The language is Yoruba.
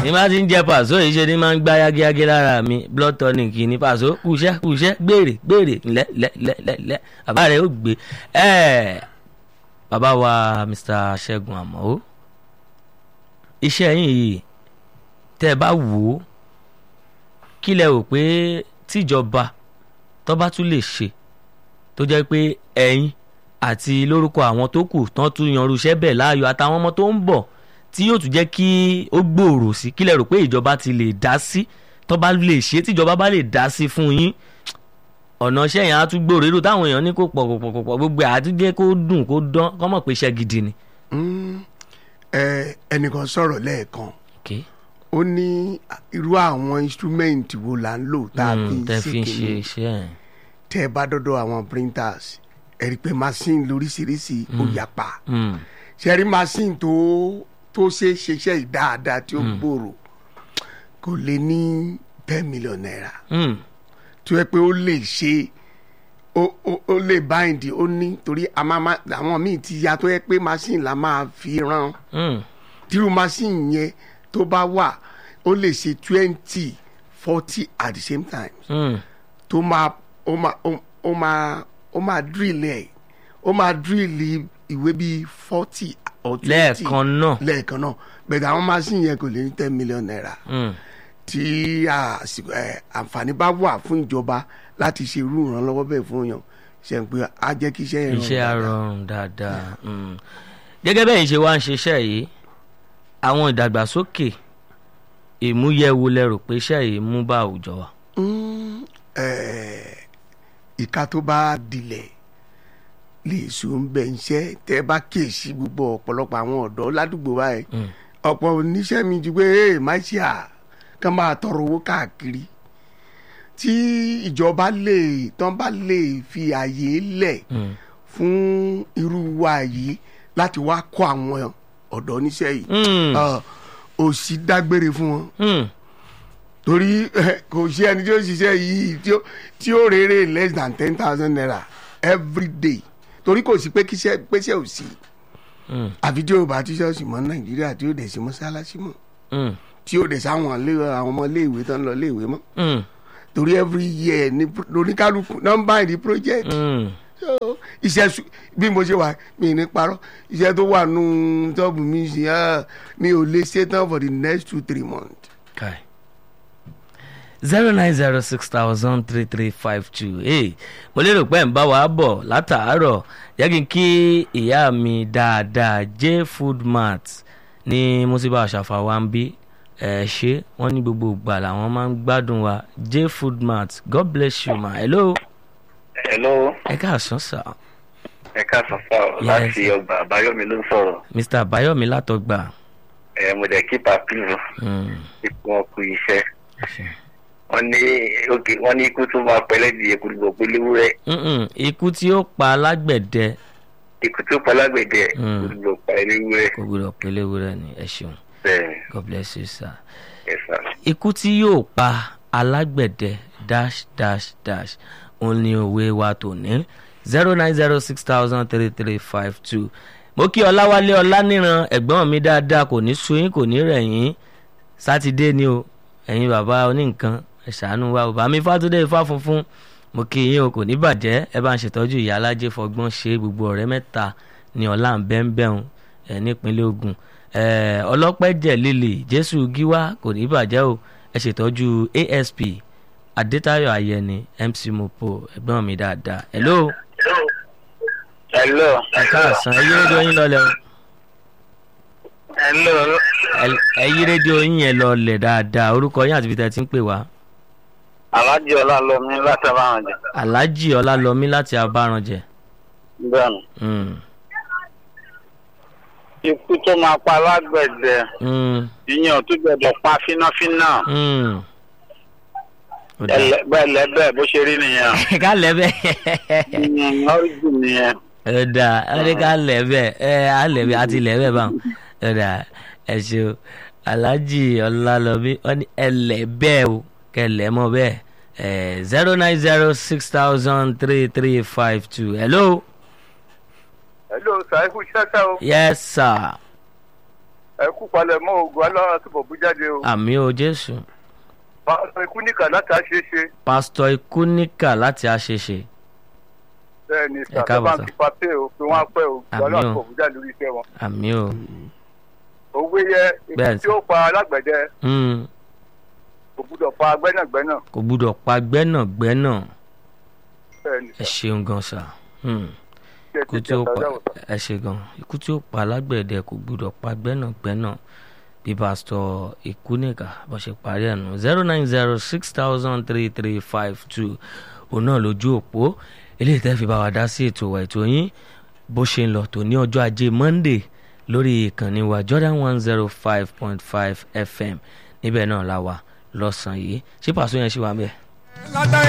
ní bá ti ń jẹ pàṣọ yìí ṣe ni máa ń gbá yágíyágí lára mi blood tonic ní pàṣọ kùṣẹ́ kùṣẹ́ gbèrè gbèrè lẹ́ lẹ́ lẹ́ lẹ́ lẹ́ bàbá rẹ̀ ó gbé ẹ̀ bàbá wa Mr. Ṣẹ́gun Àmọ́ iṣẹ́ yín yìí tẹ́ ẹ bá wò ó kí lẹ rò pé tíjọba tó bá tún lè ṣe tó jẹ́ pé ẹ̀yin àti lórúkọ àwọn tó kù tán tún yanru iṣẹ́ bẹ́ẹ̀ láàyò àtàwọn ọmọ tó ń bọ̀ tí yóò tún jẹ́ kí ó gbòòrò sí kí lẹ rò pé ìjọba ti lè dá sí tó bá lè ṣe tíjọba bá lè dá sí fún yín ọ̀nà iṣẹ́ yẹn á tún gbòòrò irú táwọn èèyàn ní kó pọ̀ pọ̀ pọ̀ pọ̀ gbogbo àtúndé kó dùn kó dán kọ́ mọ̀ pé iṣẹ́ gidi ni. ẹnìkan sọ̀rọ̀ lẹ́ẹ̀kan Okay. ó ní irú àwọn instrument wo là ń lò tá a fi Mm, ń tẹ́ ṣe fi ń ṣe kìíní iṣẹ́ ẹ̀. tẹ́ ẹ bá dọ́dọ̀ àwọn printers ẹ rí i pé machine lóríṣiríṣi ó yapa Mm, ṣe rí machine tó tó ṣe é ṣiṣẹ́ yìí dáadáa tí ó gbòòrò kò lè ní ten million naira mm, tó yẹ pé ó lè ṣe ó ó- ó lè bind ó ní torí a máa ma- àwọn míì ti ya tó yẹ pé machine la máa fi rán mm, tírú machine yẹn tó bá wà ó lè ṣe twenty forty at the same time mm. tó máa ó máa ó- ó máa ó máa drill ẹ̀ ó máa drill ìwé bíi forty or twenty lẹ́ẹ̀kan náà. lẹ́ẹ̀kan náà bẹ̀rẹ̀ àwọn machine yẹn kò lè ní ten million naira Mm, tí àsìkò ẹ, àǹfààní bá wà fún ìjọba láti ṣe irú ìrànlọ́wọ́ bẹ́ẹ̀ fún yàn ṣe ń pé á jẹ́ kí iṣẹ́ yẹn iṣẹ́ á dáadáa. rọrùn dáadáa. Mm. gẹ́gẹ́ bẹ́ẹ̀ ṣe wá ń ṣiṣẹ́ yìí àwọn ìdàgbàsókè ìmúyẹ̀wò lẹ́rù pé iṣẹ́ yìí mú bá àwùjọ wa. Mm, eh, ìka tó bá dilẹ̀ lè so ń bẹ̀ ń ṣẹ́ tẹ́ bá kíyèsí gbogbo ọ̀pọ̀lọpọ̀ àwọn ọ̀dọ́ ládùúgbò báyìí Mm. ọ̀pọ̀ oníṣẹ́ mi ju pé ee má ṣe à kán máa tọrọ owó káàkiri tí ìjọba lè tán bá lè fi àyè lẹ̀ Mm. fún irú wa yìí láti wá kọ́ àwọn ọ̀dọ́ níṣẹ́ yìí Mm. Ah, òṣì dágbére fún wọn Mm. torí eh, kò sí ẹni tí ó ṣiṣẹ́ yìí tí ó- tí ó rere less than ten thousand naira every day torí kò sí pé kíṣẹ́ péṣẹ́ ò sí Mm. àfi tí ó bá tí ṣọ́ọ̀ṣì mọ́ nàìjíríà tí ó dẹ̀ sí mọ́ṣáláṣí mọ́ Mm. tí ó dẹ̀ sáwọn ilé- àwọn ọmọ iléèwé tó ń lọ iléèwé mọ́ Mm. torí every year ní pro- lóníkálukú nọ́mbà ìdí project Mm. So, iṣẹ́ su- bí mo ṣe wà mí ní parọ́ iṣẹ́ tó wà nù tọ́ọ̀bù mi ṣe ah, mi ò lè ṣe tán for the next two three months. Kai. zero nine zero six thousand three three five two hey mo lérò pé ń bá wa bọ̀ látàárọ̀ jẹ́ kí n kí ìyá mi dáadáa j food mart ní musiba àṣàfà wa ń bí ẹ ṣe wọ́n ní gbogbo ìgbà làwọn máa ń gbádùn wa j food mart god bless you ma hello hello ẹ káàsán sà ẹ káàsán sá ọ Yes. láti ọgbà àbáyọmí ló ń sọ̀rọ̀ mr bayomi látọgbà ẹ mo dẹ kí pàpílù Mm, ipò wọn kú iṣẹ́ ẹ ṣé. wọn ní òkè wọn ní ikú tó máa pẹlẹ di èkó gbogbo péléwúrẹ Mm-mm, ikú tí ó pa alágbẹ̀dẹ ikú tó pa lágbèdẹ Mm. èkó gbogbo pa eléwúrẹ kò gbọdọ̀ pélé ni ẹ ṣeun bẹ́ẹ̀ god bless you sir. ẹ sá ikú tí yóò pa alágbẹ̀dẹ dash dash dash òun ni òwe wa tòní zero nine zero six thousand three three five two mo kí ọláwálé ọláníran ẹ̀gbọ́n mi dáadáa kò ní suyín kò ní rẹ̀yìn sátidé ni o ẹ̀yin bàbá oníǹkan ẹ ṣàánú wa bàbá mi fàtúndé ifá funfun mo kí yín o kò ní bàjẹ́ ẹ bá ń ṣètọ́jú ìyá alájẹ fọgbọ́n ṣe gbogbo ọ̀rẹ́ mẹ́ta ní ọ̀la ń bẹ́ẹ̀ bẹ́ẹ̀ ẹ̀ nípínlẹ̀ Ògùn ẹ̀ ọlọ́pẹ́jẹ̀ lílì jésù gíwá kò ní bàjẹ́ o ẹ ṣètọ́jú asp adétayọ̀ ayẹni mc mopo ẹ̀gbọ́n mi dáadáa hello hello ẹ káàsán ẹ yí rédíò yín lọlẹ̀ o hello Ẹ- ẹ yí rédíò yín yẹn lọlẹ̀ dáadáa orúkọ yín àti ibi tẹ́ ẹ ti ń pè wá alájí ọlálọmí láti abáwọn jẹ alhaji ọlálọmí láti abáranjẹ bẹ́ẹ̀ni Mm, ikú tó máa pa lágbẹ̀dẹ mm, ìyẹn ò tún gbọ́dọ̀ pa fínáfíná mm. Ó dáa. ẹlẹbẹ bó ṣe rí nìyẹn ká lẹ́bẹ̀ ọrìjì nìyẹn. ẹ dà ẹ ní ká lẹ́bẹ̀ ẹ á lẹ́bẹ̀ àti lẹ́bẹ̀ báwọn ẹ dà ẹ ṣe o alhaji ọlálọmí wọn ní ẹlẹ́bẹ̀ o kẹlẹ́ mọ́ bẹ́ẹ̀ ẹ zero nine zero six thousand three three five two hello hello sàìkú ṣẹ́ṣẹ́ o. yes sir ẹ kú palẹ̀ mọ́ ogun alára túbọ̀ bú jáde o. àmì o jésù pásítọ̀ ikú níkà láti àṣeṣe pásítọ̀ ikúníkà láti àṣeṣe bẹ́ẹ̀ ni Ẹ káàbọ̀, sàtọ́bà sà. ti pa pé o pé wọ́n á pẹ́ o Àmín alára o. túbọ̀ bú jáde lórí iṣẹ́ wọn. àmì o òwe yẹ Bẹ́ẹ̀ ikú tí ó pa alágbẹ̀dẹ Mm, kò gbúdọ̀ pa gbẹ́nàgbẹ́nà kò gbúdọ̀ pa gbẹ́nàgbẹ́nà bẹ́ẹ̀ ni ẹ ṣeun gan sa Mm, ṣe ikú tí ó pa ẹ ṣe gan ikú tí ó pa alágbẹ̀dẹ kò gbúdọ̀ pa gbẹ́nàgbẹ́nà bí pásítọ̀ ikúníkà bó ṣe parí ẹ̀ nù zero nine zero six thousand three three five two òun náà lójú òpó eléyìí tẹ́ fi bá wa dá sí ètò wa ètò yín bó ṣe ń lọ tó ní ọjọ́ ajé monday lórí ìkànnì wa jordan one zero five point five fm níbẹ̀ náà la wà lọ́sàn-án yìí ṣé pàṣẹ yẹn ṣì wà ń bẹ̀.